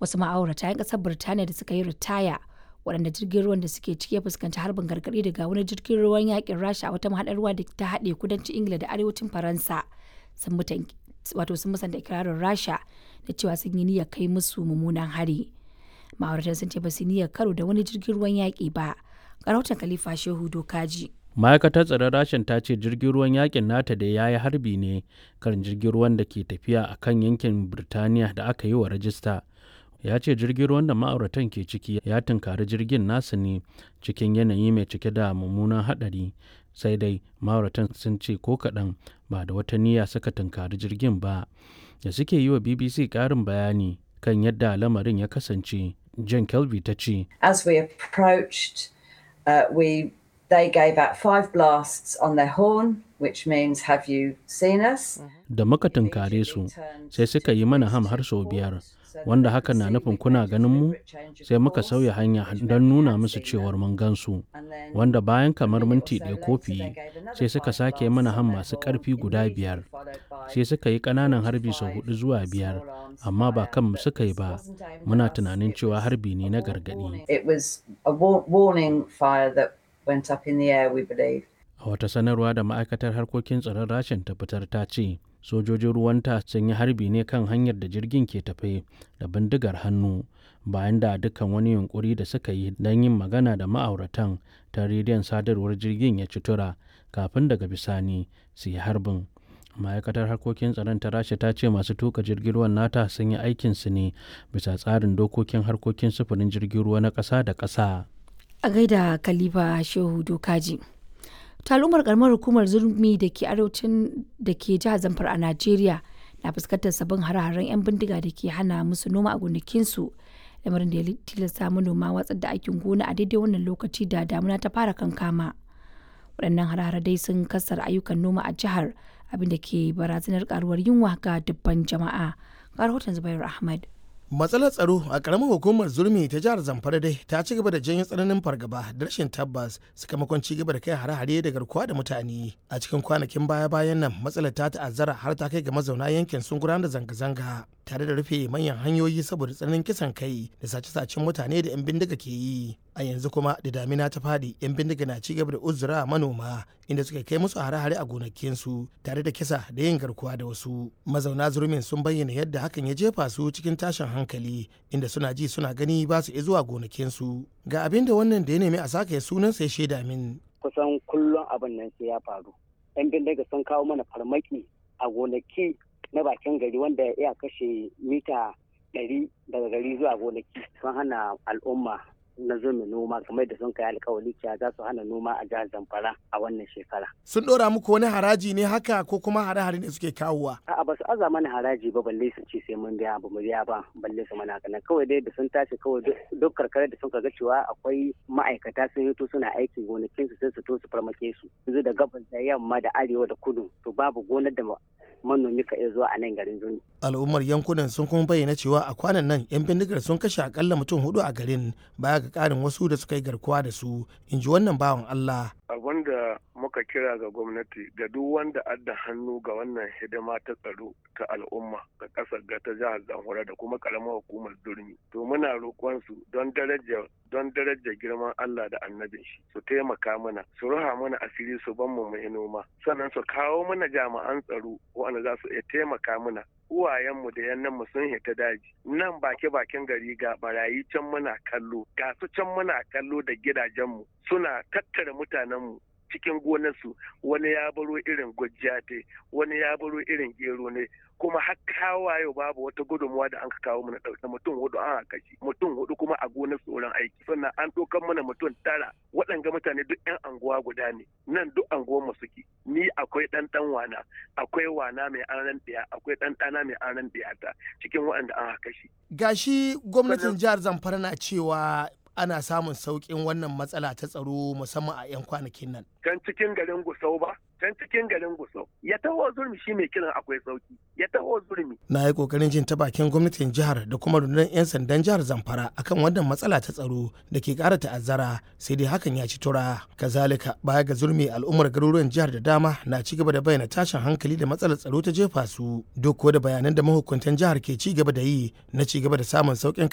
wasu ma'aurata 'yan ƙasar birtaniya da suka yi ritaya waɗanda jirgin ruwan da suke ciki ya fuskanci harbin gargaɗi daga wani jirgin ruwan yakin rasha a wata mahaɗar ruwa da ta haɗe kudancin ingila da arewacin faransa sun wato sun musanta ikirarin rasha da cewa sun yi niyyar kai musu mummunan hari ma'auratan sun ce ba su niyyar karo da wani jirgin ruwan yaƙi ba rahoton khalifa shehu dokaji ma'aikatar tsaron rashin ta ce jirgin ruwan yakin nata da ya yi harbi ne kan jirgin ruwan da ke tafiya a kan yankin birtaniya da aka yi wa rajista ya ce jirgin ruwan da ma'auratan ke ciki ya tunkari jirgin nasu ne cikin yanayi mai cike da mummunan haɗari sai dai ma'auratan sun ce ko kaɗan ba da wata niyya suka tunkari jirgin ba da suke yi wa bbc ƙarin bayani kan yadda lamarin ya kasance jan kelby ta ce as we approached uh, we they gave out five blasts on their horn which means have you seen us da muka tunkare su sai suka yi mana ham har sau biyar wanda hakan na nufin kuna ganin mu sai muka sauya hanya don nuna musu cewar mun gansu wanda bayan kamar minti ɗaya ko fiye sai suka sake mana ham masu ƙarfi guda biyar sai suka yi ƙananan harbi sau hudu zuwa biyar amma ba kan suka yi ba muna tunanin cewa harbi ne na gargaɗi went up in the air we believe a wata sanarwa da ma'aikatar harkokin tsaron rashin ta fitar ta ce sojojin ruwanta sun yi harbi ne kan hanyar da jirgin ke tafe da bindigar hannu bayan da dukkan wani yunkuri da suka yi don yin magana da ma'auratan ta rediyon sadarwar jirgin ya ci tura kafin daga bisani su yi harbin ma'aikatar harkokin tsaron ta rasha ta ce masu tuka jirgin ruwan nata sun yi aikinsu ne bisa tsarin dokokin harkokin sufurin jirgin ruwa na ƙasa da ƙasa a gaida kalifa shehu dokaji talumar karamar hukumar zurmi da ke arewacin da ke jihar zamfara a najeriya na fuskantar sabbin hare-haren 'yan bindiga da ke hana musu noma a gonakinsu lamarin da ya tilasta manoma watsar da aikin gona a daidai wannan lokaci da damuna ta fara kankama waɗannan hare dai sun kasar ayyukan noma a jihar abinda ke barazanar karuwar yunwa ga dubban jama'a ga rahoton zubair ahmad matsalar tsaro a karamar hukumar zurmi ta jihar zamfara dai ta ci gaba da janyo tsananin fargaba da rashin tabbas sakamakon ci gaba da kai hare-hare da garkuwa da mutane a cikin kwanakin baya-bayan nan matsalar ta ta'azzara har ta kai ga mazauna yankin sun gudanar da zanga-zanga tare da rufe manyan hanyoyi saboda tsananin kisan kai da sace-sacen mutane da 'yan bindiga ke yi a yanzu kuma da damina ta fadi 'yan bindiga na ci gaba da uzura manoma inda suka kai musu hare-hare a gonakinsu tare da kisa da yin garkuwa da wasu mazauna zurmin sun bayyana yadda hakan ya jefa su cikin tashin hankali inda suna ji suna gani ba su zuwa gonakinsu ga abin da wannan da ya nemi a sake sunan sai shaida min kusan kullum abin nan sai ya faru 'yan bindiga sun kawo mana farmaki a gonaki na bakin gari wanda ya kashe mita ɗari daga gari zuwa gonaki sun hana al'umma na zo mai noma kamar da sun kai alkawali cewa za su hana noma a jihar Zamfara a wannan shekara. Sun ɗora muku wani haraji ne haka ko kuma hare-hare ne suke kawowa? A'a ba su aza mana haraji ba balle su ce sai mun biya ba mu biya ba balle su mana kana kawai dai da sun tashi kawai duk karkarar da sun ga cewa akwai ma'aikata sun hito suna aiki gonakin su sai su to su farmake su. Yanzu da gabas da yamma da arewa da kudu to babu gonar da manomi ka iya zuwa a nan garin Zuni. Al'ummar yankunan sun kuma bayyana cewa a kwanan nan 'yan bindigar sun kashe akalla mutum hudu a garin baya ga karin wasu da suka yi garkuwa da su in ji wannan bawan Allah. Abin da muka kira ga gwamnati ga duk wanda adda hannu ga wannan hidima ta tsaro ta al'umma ga ƙasar ga ta jihar Zamfara da kuma karamar hukumar Durmi. To muna roƙon su don daraja don daraja girman Allah da annabin shi su taimaka mana su ruha mana asiri su ban mu mai noma sannan su kawo mana jami'an tsaro wanda za su iya taimaka mana uwayenmu da yannanmu sun hita daji nan bake bakin gari ga barayi can muna kallo ga su can muna kallo da gidajenmu suna tattara mutanenmu cikin gonarsu wani ya baro irin gujjate wani ya baro irin gero ne kuma har kawo yau babu wata gudunmuwa da an ka kawo mana ɗauke mutum hudu an haka shi mutum hudu kuma a gonar tsoron aiki sannan an ɗaukar mana mutum tara waɗanga mutane duk yan anguwa guda ne nan duk anguwar mu suke ni akwai ɗan ɗan wana akwai wana mai aran ɗaya akwai ɗan ɗana mai aran ɗaya ta cikin waɗanda an haka shi. gashi gwamnatin jihar zamfara na cewa ana samun sauƙin wannan matsala ta tsaro musamman a 'yan kwanakin nan. Can cikin garin Gusau ba, can cikin garin Gusau. Ya taho zurmi shi mai kiran akwai sauki. Ya taho zurmi. Na yi ƙoƙarin jin ta bakin gwamnatin jihar da kuma rundunar 'yan sandan jihar Zamfara akan wannan matsala ta tsaro da ke ƙara ta'azzara sai dai hakan ya ci tura. Kazalika baya ga zurmi al'ummar garuruwan jihar da dama na ci gaba da bayyana tashin hankali da matsalar tsaro ta jefa su. Duk da bayanan da mahukuntan jihar ke ci gaba da yi na ci gaba da samun sauƙin